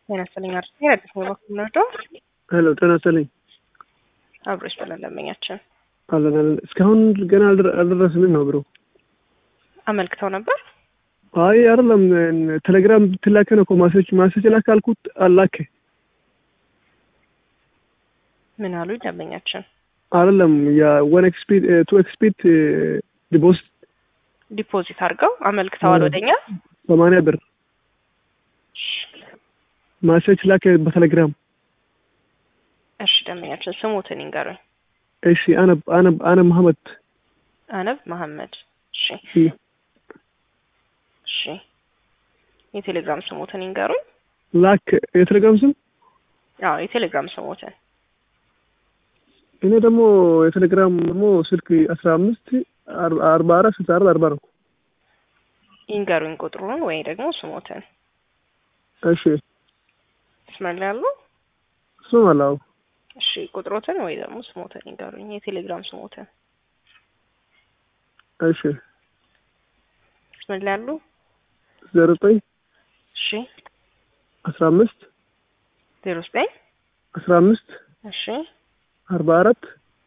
ጤና ይስጥልኝ አርስ አዲስ አበባ ከምንወደው ሄሎ ጤና ይስጥልኝ አብሮች በለን ደንበኛችን አለን አለን እስካሁን ገና አልደረ- አልደረስንም ነው ብሮ አመልክተው ነበር። አይ አይደለም ቴሌግራም ብትላከ ነው እኮ ማሴጅ ማሴጅ ላክ አልኩት አላከ ምን አሉ ደንበኛችን? አይደለም የወን ኤክስፒድ ቱ ኤክስፒድ ዲፖዚት ዲፖዚት አድርገው አመልክተዋል ወደኛ። ሰማንያ ብር ማሴጅ ላከ በቴሌግራም እሺ ደንበኛችን ስሙትን ይንገሩኝ። እሺ አነብ አነብ አነብ መሐመድ አነብ መሐመድ። እሺ እሺ የቴሌግራም ስሙትን ይንገሩኝ። ላክ የቴሌግራም ስም አዎ የቴሌግራም ስሙትን እኔ ደግሞ የቴሌግራም ደግሞ ስልክ አስራ አምስት አርባ አራት ስልሳ አራት አርባ ነው። ይንገሩኝ ቁጥሩን ወይ ደግሞ ስሙትን። እሺ ስመል ያሉ እሱም አላው እሺ ቁጥሮትን ወይ ደግሞ ስሞትን ይንገሩኝ። የቴሌግራም ስሞትን እሺ ስመል ያሉ ዜሮ ዘጠኝ እሺ አስራ አምስት ዜሮ ዘጠኝ አስራ አምስት እሺ አርባ አራት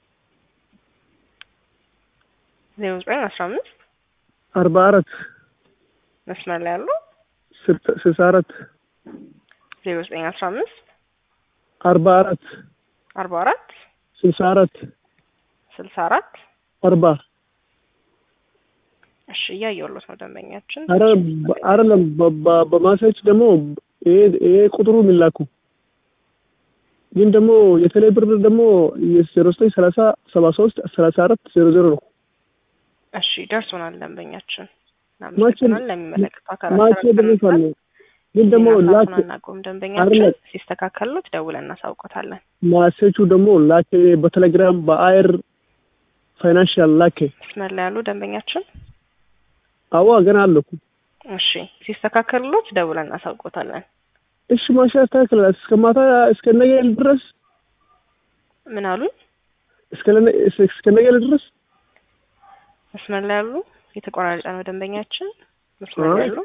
ዜሮ ዘጠኝ አስራ አምስት አርባ አራት መስመር ላይ ያሉ ስልሳ አራት ዜሮ ዘጠኝ አስራ አምስት አርባ አራት አርባ አራት ስልሳ አራት ስልሳ አራት አርባ እሺ እያየሁሎት ነው ደንበኛችን። አረ አይደለም በማሳች ደግሞ ይሄ ይሄ ቁጥሩ የሚላኩ ግን ደግሞ የቴሌ ብር ደግሞ ዜሮ ዘጠኝ ሰላሳ ሰባ ሶስት ሰላሳ አራት ዜሮ ዜሮ ነው። እሺ ደርሶናል ደንበኛችን። ማቼ እናመሰግናለን። ለሚመለከቱ አካላት ማቼ ደርሷል። ግን ደግሞ ላክ አናቆም ደንበኛችን አይደለም። ሲስተካከሉት ደውለን እናሳውቆታለን። ማሴቹ ደግሞ ላክ በቴሌግራም በአየር ፋይናንሻል ላክ መስመር ላይ ያሉ ደንበኛችን አዋ ገና አለኩ እሺ ሲስተካከሉት ደውለን እናሳውቆታለን። እሺ ማሻ ያስተካክላል እስከ ማታ እስከ ነገ ድረስ ምን አሉኝ? እስከ ለነ- እስከ ነገ ድረስ መስመር ላይ ያሉ የተቆራረጠ ነው ደንበኛችን። መስመር ላይ አይ። ያሉ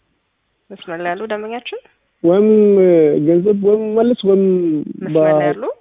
መስመር ላይ ያሉ ደንበኛችን ወይም ገንዘብ ወይም መልስ ወይም መስመር ላይ ያሉ